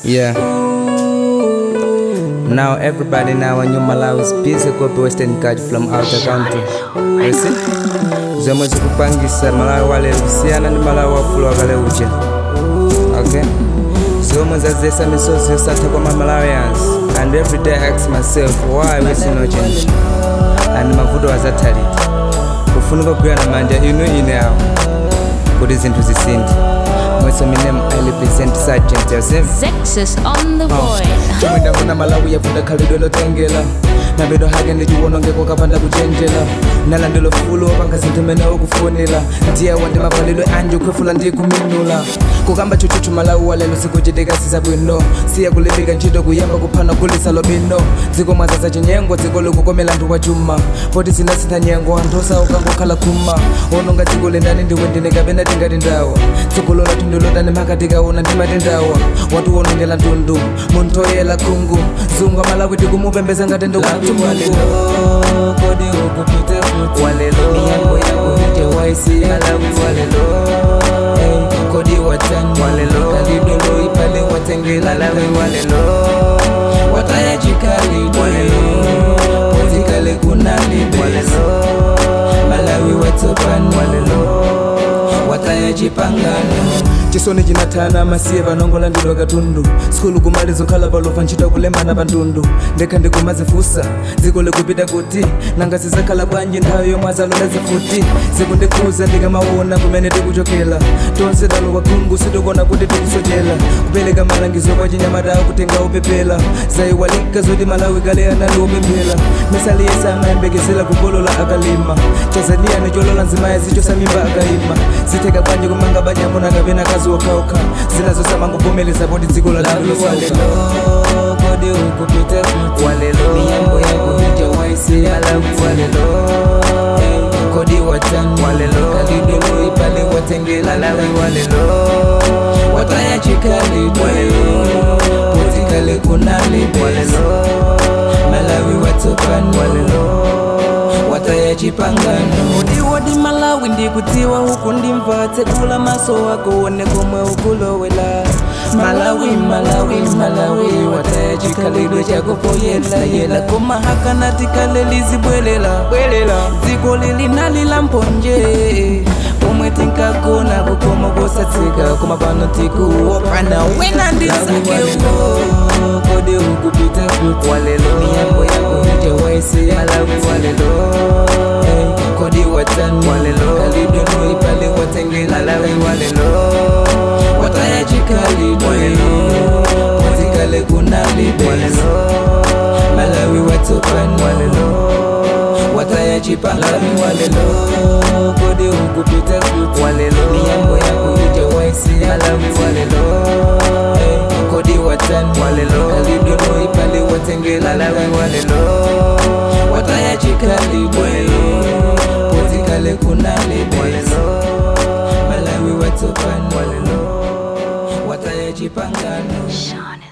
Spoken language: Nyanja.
Yeah. Now everybody now in Malawi is busy copy Western card from outer country. You see? Zomwe zikupangisa Malawi wale kusiyana ndi Malawi wafulu wakale uja. Okay? Zomwe zazesa misozi yosatha kwa ma Malawians. And every day I ask myself why we see no change. And mavuto azathalita. Kufunika kugwira manja inu ine awo. Kuti zinthu zisinthe. Mwese minem I represent Sergeant Joseph. Zexus on the boy. chomwe ndafuna malawi yafunda khalidwe lotengela nabedo hake ndichiwonongeko kapanda kuchenjela nalandelo fulo opanga zinthu mene ukufunira ndiye wandi mavalidwe anje ukhwefula ndi kuminula kukamba chuchuchu malawi walelo sikuchitika sisabwino siya kulimbika ntchito kuyamba kuphana kulisa lobino dziko mwazaza chinyengo dziko likukomela anthu wachuma poti sinasintha nyengo anthu osauka khuma ononga dziko lendani ndiwe ndine kapena tingati ndawa dziko lola tundu lotani makatikaona ndimatendawa watu wonongela ntundu munthu oyela khungu zungu amalawi tikumupembeza ngati ndiwathu kodi ukupita kuti walelo miyambo yako ite waisi malawi walelo Hey, kodi watani walelo kalidolo ipale watengela malawi walelo watayachikali walelo potikale kunalibe walelo malawi watsopani walelo watayachipangano chisoni chinathana masiye vanongola ndilo katundu sikulu kumalizo khala palova ntchito kulembana pantundu ndekha ndikumazifusa dziko likupita kuti nanga zizakhala bwanji nthawi yomwe azalola zifuti zikundikhuza ndikamaona kumene tikuchokera tonse talowa khungu sitikona kuti tikusochera kupereka malangizo kwa chinyamata akutenga upepela zayiwalika zoti malawi kale anali upemphera misali yese amayembekezera kukolola akalima tanzania nicholola nzimayi zichosamimba akayima zitheka bwanji kumanga banyamuna kapena kazi okhaokha zinazosamangovomeleza poti dziko la kodi ukupita kuti walelo miyambo yako ija waisi malawi walelo Hey, kodi watani walelo kalidolo ipale watengela malawi walelo watayachikali walelo potikale kunalibe walelo malawi watsopani walelo watayachipangano wodi malawi ndikudziwa huku ndimva tsekula maso wako one komwe ukulowela malawi malawi malawi watayachikhalidwe chako poyelayela koma hakana tikale lizibwelela bwelela dziko lili nalila mphonje pomwe tinkagona kukoma kosatsika koma pano tikuopana wena ndisakewo kodi ukupita kuti walelo miyambo yako ija waisi malawi walelo Hey, kodi watani walelo kalidwe ipale watengela malawi walelo watayachikhalidwe watikale kunalibe walelo malawi watsopani walelo watayachipangami walelo kodi ukupita kuti walelo miyambo yako ija waisi malawi walelo Hey, kodi watani walelo kalidwe ipale watengela malawi walelo watayachikhalidwe potikale kunalibe walelo malawi watsopani walelo watayachipangano Sean